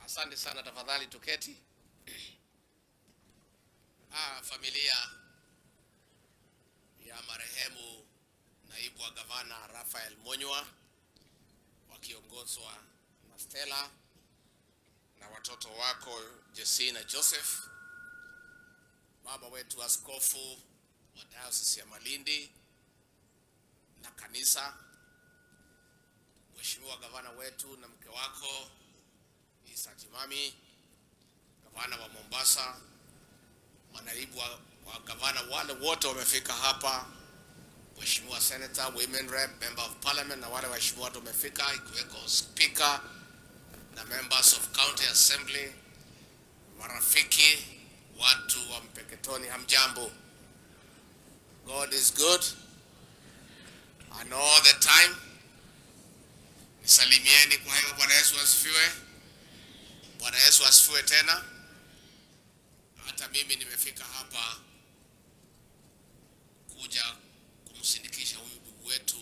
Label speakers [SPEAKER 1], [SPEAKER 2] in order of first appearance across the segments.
[SPEAKER 1] Asante sana, tafadhali tuketi. Ah, familia ya marehemu naibu wa gavana Raphael Monywa wakiongozwa na Stella na watoto wako Jesse na Joseph, baba wetu askofu wa Diocese ya Malindi na kanisa, Mheshimiwa gavana wetu na mke wako Isa Timami, gavana wa Mombasa, manaibu wa, wa gavana wale wote wamefika hapa, Mheshimiwa Senator, Women Rep, Member of Parliament na wale waheshimiwa wote wamefika, ikiweko Speaker na members of County Assembly, marafiki, watu wa Mpeketoni, hamjambo. God is good and all the time. Nisalimieni kwa hiyo. Bwana Yesu asifiwe. Bwana Yesu asifiwe tena. Hata mimi nimefika hapa kuja kumsindikisha huyu ndugu wetu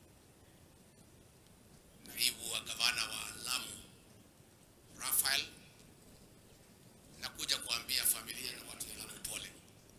[SPEAKER 1] naibu wa gavana wa Lamu Raphael, na kuja kuambia familia na watu wa Lamu pole.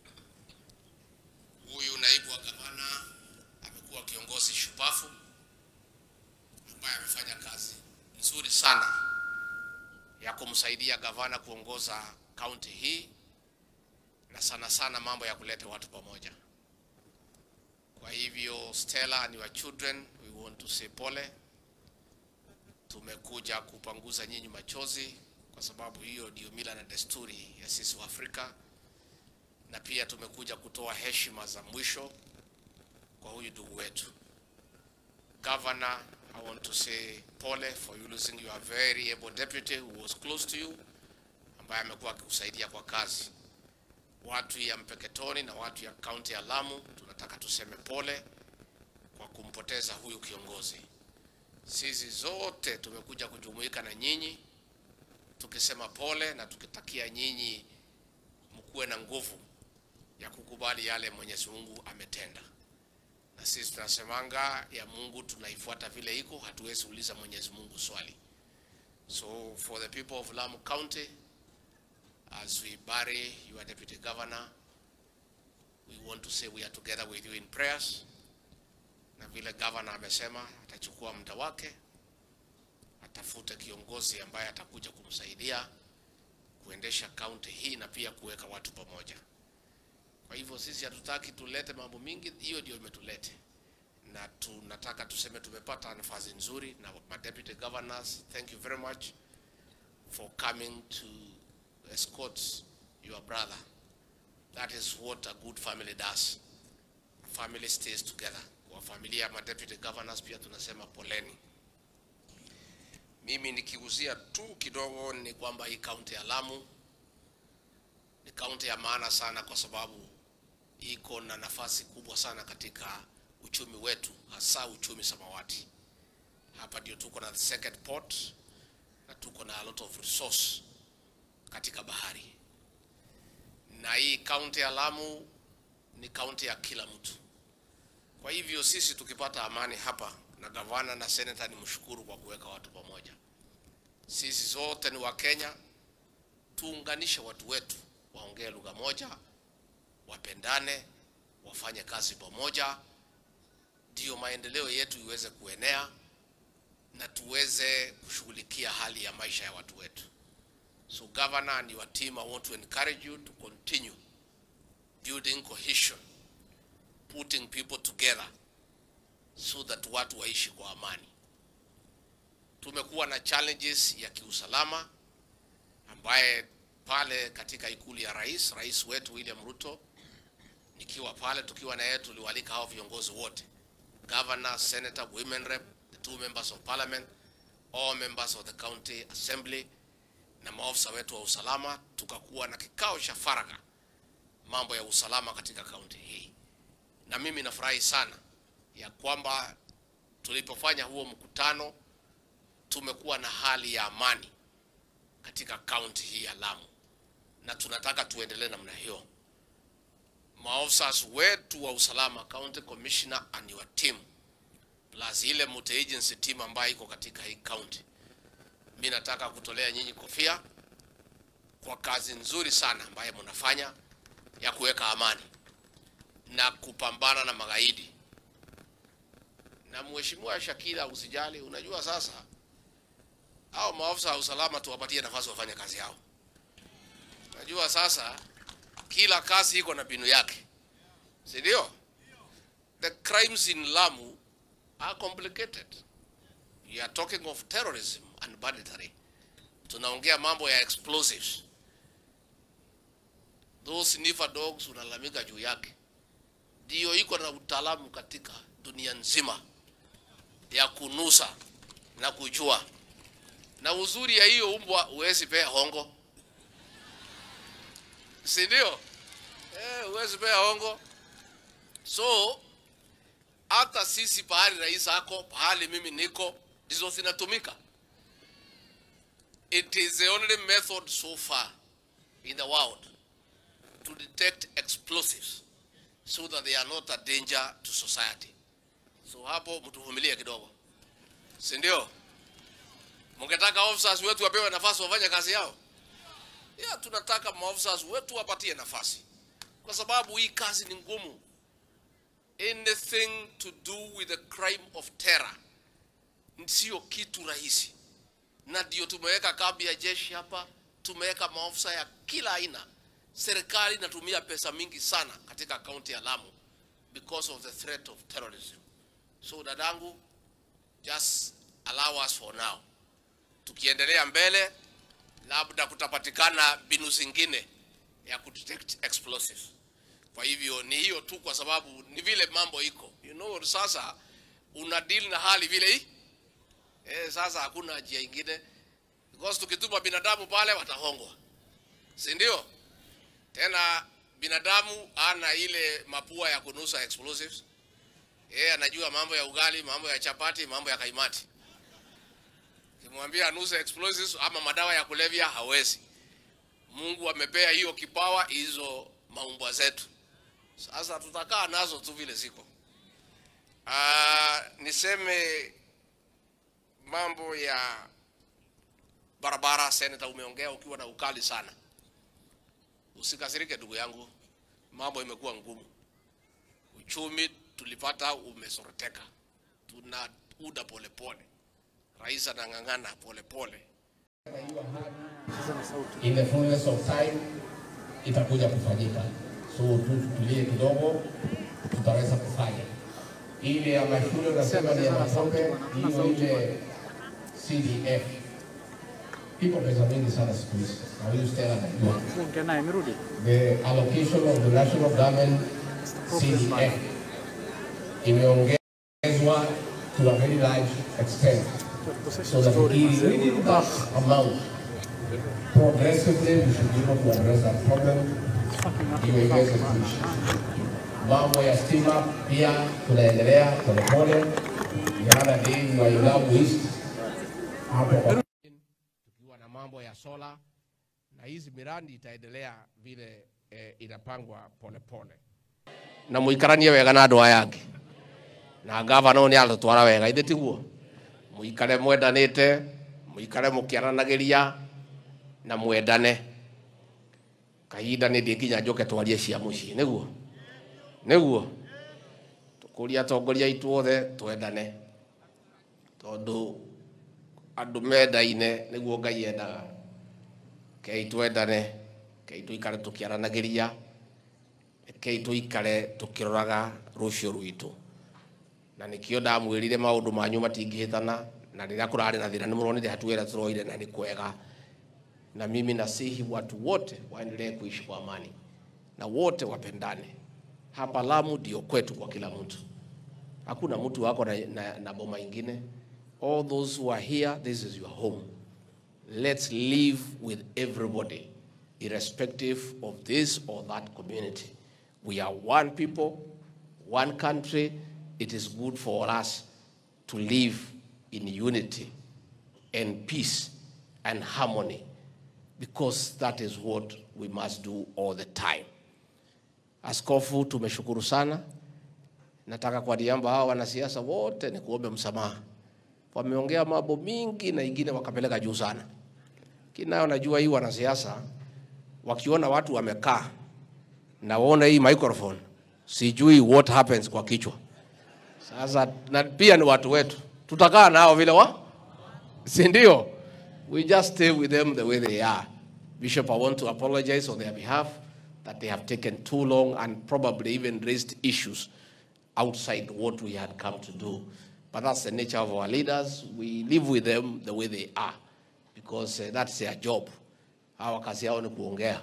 [SPEAKER 1] Huyu naibu wa gavana amekuwa kiongozi shupafu ambaye amefanya kazi nzuri sana ya kumsaidia gavana kuongoza kaunti hii na sana sana mambo ya kuleta watu pamoja. Kwa hivyo Stella ni wa children, we want to say pole. Tumekuja kupanguza nyinyi machozi kwa sababu hiyo ndio mila na desturi ya sisi wa Afrika, na pia tumekuja kutoa heshima za mwisho kwa huyu ndugu wetu. Governor, I want to say pole for you losing your very able deputy who was close to you, ambaye amekuwa akikusaidia kwa kazi. Watu ya Mpeketoni na watu ya kaunti ya Lamu, tunataka tuseme pole kwa kumpoteza huyu kiongozi. Sisi zote tumekuja kujumuika na nyinyi tukisema pole na tukitakia nyinyi mkuwe na nguvu ya kukubali yale Mwenyezi Mungu ametenda na sisi tunasemanga ya Mungu tunaifuata vile iko, hatuwezi uliza Mwenyezi Mungu swali. So for the people of Lamu County, as we bury your deputy governor, we want to say we are together with you in prayers. Na vile governor amesema atachukua muda wake, atafute kiongozi ambaye atakuja kumsaidia kuendesha kaunti hii na pia kuweka watu pamoja. Kwa hivyo sisi hatutaki tulete mambo mingi, hiyo ndio imetulete, na tunataka tuseme tumepata nafasi nzuri na ma deputy governors. Thank you very much for coming to escort your brother. That is what a good family does. A family stays together. Kwa familia ya ma deputy governors pia tunasema poleni. Mimi nikiuzia tu kidogo ni kwamba hii kaunti ya Lamu ni kaunti ya maana sana kwa sababu iko na nafasi kubwa sana katika uchumi wetu, hasa uchumi samawati. Hapa ndio tuko na the second port na tuko na a lot of resource katika bahari, na hii kaunti ya Lamu ni kaunti ya kila mtu. Kwa hivyo sisi tukipata amani hapa na gavana na seneta, ni mshukuru kwa kuweka watu pamoja. Sisi zote ni Wakenya, tuunganishe watu wetu waongee lugha moja, wapendane, wafanye kazi pamoja, ndiyo maendeleo yetu iweze kuenea na tuweze kushughulikia hali ya maisha ya watu wetu. So governor and your team, I want to encourage you to continue building cohesion, putting people together so that watu waishi kwa amani. Tumekuwa na challenges ya kiusalama ambaye pale katika ikulu ya rais, rais wetu William Ruto, nikiwa pale tukiwa na yeye, tuliwalika hao viongozi wote, governor, senator, women rep, the two members of parliament, all members of the county assembly na maofisa wetu wa usalama, tukakuwa na kikao cha faragha mambo ya usalama katika kaunti hii, na mimi nafurahi sana ya kwamba tulipofanya huo mkutano tumekuwa na hali ya amani katika kaunti hii ya Lamu, na tunataka tuendelee namna hiyo. Maofisa wetu wa usalama, county commissioner and your team, plus ile multi agency team ambayo iko katika hii county, mi nataka kutolea nyinyi kofia kwa kazi nzuri sana ambayo mnafanya ya kuweka amani na kupambana na magaidi. Na mheshimiwa Shakila, usijali, unajua sasa hao maafisa wa usalama tuwapatie nafasi wafanye kazi yao. Najua sasa kila kazi iko na mbinu yake, si ndio? The crimes in Lamu are complicated. You are talking of terrorism and banditry. Tunaongea mambo ya explosives. Those sniffer dogs unalalamika juu yake, ndio iko na utaalamu katika dunia nzima ya kunusa na kujua. Na uzuri ya hiyo umbwa huwezi pea hongo, si ndio? Eh, huwezi pea hongo. So hata sisi pahali rais ako, pahali mimi niko, ndizo zinatumika. It is the only method so far in the world to detect explosives so that they are not a danger to society. So hapo mtuvumilie kidogo, si ndio? Mungetaka officers wetu wapewe nafasi wafanye kazi yao? Yeah, tunataka maofficers wetu wapatie nafasi, kwa sababu hii kazi ni ngumu. Anything to do with the crime of terror sio kitu rahisi, na ndio tumeweka kambi ya jeshi hapa, tumeweka maofisa ya kila aina. Serikali inatumia pesa mingi sana katika kaunti ya Lamu because of the threat of terrorism. So dadangu, just allow us for now. Tukiendelea mbele, labda kutapatikana mbinu zingine ya kudetect explosives. Kwa hivyo ni hiyo tu, kwa sababu ni vile mambo iko, you know, sasa una deal na hali vile hii eh, sasa hakuna njia ingine, because tukituma binadamu pale watahongwa, si ndio? Tena binadamu ana ile mapua ya kunusa explosives. Yeye anajua mambo ya ugali, mambo ya chapati, mambo ya kaimati. Kimwambia anuse explosives ama madawa ya kulevya hawezi. Mungu amepea hiyo kipawa hizo maumbwa zetu. Sasa tutakaa nazo tu vile ziko. Ah, niseme mambo ya barabara, seneta, umeongea ukiwa na ukali sana. Usikasirike ndugu yangu, mambo imekuwa ngumu. Uchumi tulipata umesoroteka, tuna uda polepole, rais anang'ang'ana polepole.
[SPEAKER 2] in the fullness of time itakuja kufanyika. So tu tutulie kidogo, tutaweza kufanya ile ya mashule unasema ni ya matope, hiyo ile CDF iko pesa mingi sana siku hizi, na huyu Stella anajua
[SPEAKER 3] Ongea naye amerudi.
[SPEAKER 2] the allocation of the national government CDF imeongezwa to a very large extent so that it within that amount progressively we should be able to address that problem iwe iweze kuishi. Mambo ya stima pia tunaendelea polepole. The other day we were in Lamu East hapo kwa
[SPEAKER 1] tukiwa na mambo ya sola na hizi miradi itaendelea vile eh, inapangwa polepole na muikaranie wega na andu aya angi na gavana ũyũ nĩ aratũtwara wega ithĩ tiguo mũikare mwendanĩte mũikare mũkĩaranagiria na mwendane kahinda nĩ ndĩ nginya njoke twarie cia mũciĩ nĩguo nĩguo tũkũria atongoria aitũ othe twendane tondũ andũ mendaine nĩguo ngai endaga kei twendane kei tũikare tũkĩaranagĩria kei tũikare tũkĩroraga rũciũ rwitũ na nĩkĩo ndamwĩrire maũndũ manyu matingĩhĩtana na rĩrĩa kũrarĩ na thĩna nĩmũronire hatua ĩrĩa tũroire na nĩ kwega na mimi nasihi watu wote waendelee kuishi kwa amani na wote wapendane hapa Lamu ndio kwetu kwa kila mtu hakuna mtu wako na, na, na boma ingine all those who are here this is your home let's live with everybody irrespective of this or that community we are one people one country it is good for us to live in unity and peace and harmony because that is what we must do all the time askofu tumeshukuru sana nataka kwa niaba hao wanasiasa wote ni kuombe msamaha wameongea mambo mingi na ingine wakapeleka juu sana. Kinayo najua hii wanasiasa wakiona watu wamekaa na waona hii microphone, sijui what happens kwa kichwa. Sasa na pia ni watu wetu, tutakaa nao vile wa, si ndio? We just stay with them the way they are. Bishop, I want to apologize on their behalf that they have taken too long and probably even raised issues outside what we had come to do. But that's the nature of our leaders. We live with them the way they are because uh, that's their job. Hawa kazi yao ni kuongea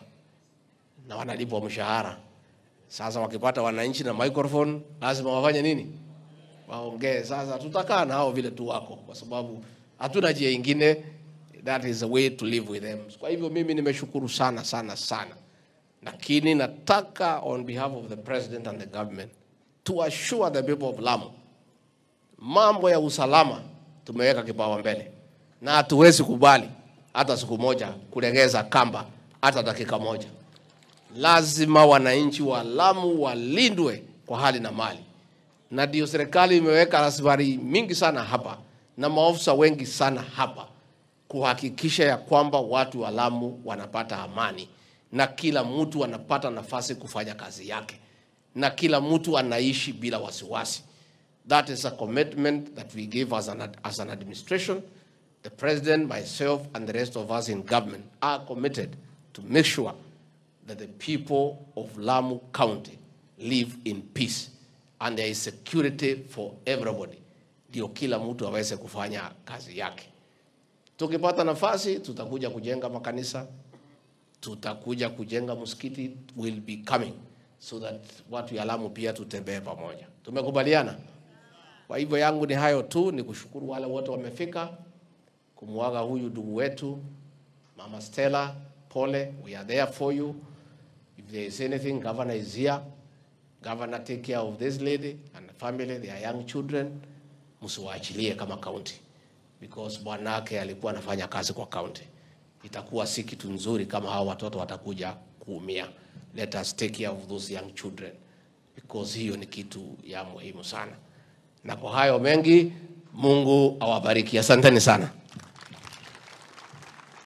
[SPEAKER 1] na wanalipwa mshahara. Sasa wakipata wananchi na microphone, lazima wafanye nini? Waongee. Sasa tutakaa na hao vile tu wako, kwa sababu hatuna njia ingine. That is the way to live with them. Kwa hivyo mimi nimeshukuru sana sana sana, lakini nataka on behalf of the president and the government to assure the people of Lamu mambo ya usalama tumeweka kipaumbele na hatuwezi kubali hata siku moja kulegeza kamba hata dakika moja. Lazima wananchi wa Lamu walindwe kwa hali na mali, na ndio serikali imeweka rasilimali mingi sana hapa na maofisa wengi sana hapa kuhakikisha ya kwamba watu wa Lamu wanapata amani na kila mtu anapata nafasi kufanya kazi yake na kila mtu anaishi bila wasiwasi. That is a commitment that we give as an, as an administration. The president, myself, and the rest of us in government are committed to make sure that the people of Lamu County live in peace and there is security for everybody, ndio kila mtu aweze kufanya kazi yake. Tukipata nafasi, tutakuja kujenga makanisa, tutakuja kujenga msikiti, will be coming so that watu ya Lamu pia tutembee pamoja. Tumekubaliana? Kwa hivyo yangu ni hayo tu, ni kushukuru wale wote wamefika kumwaga huyu ndugu wetu Mama Stella. Pole, we are there for you. If there is anything, governor is here. Governor, take care of this lady and the family, their young children. Msiwaachilie kama county because bwanake alikuwa anafanya kazi kwa county. Itakuwa si kitu nzuri kama hao watoto watakuja kuumia. Let us take care of those young children because hiyo ni kitu ya muhimu sana. Na kwa hayo mengi, Mungu awabariki. Asanteni sana.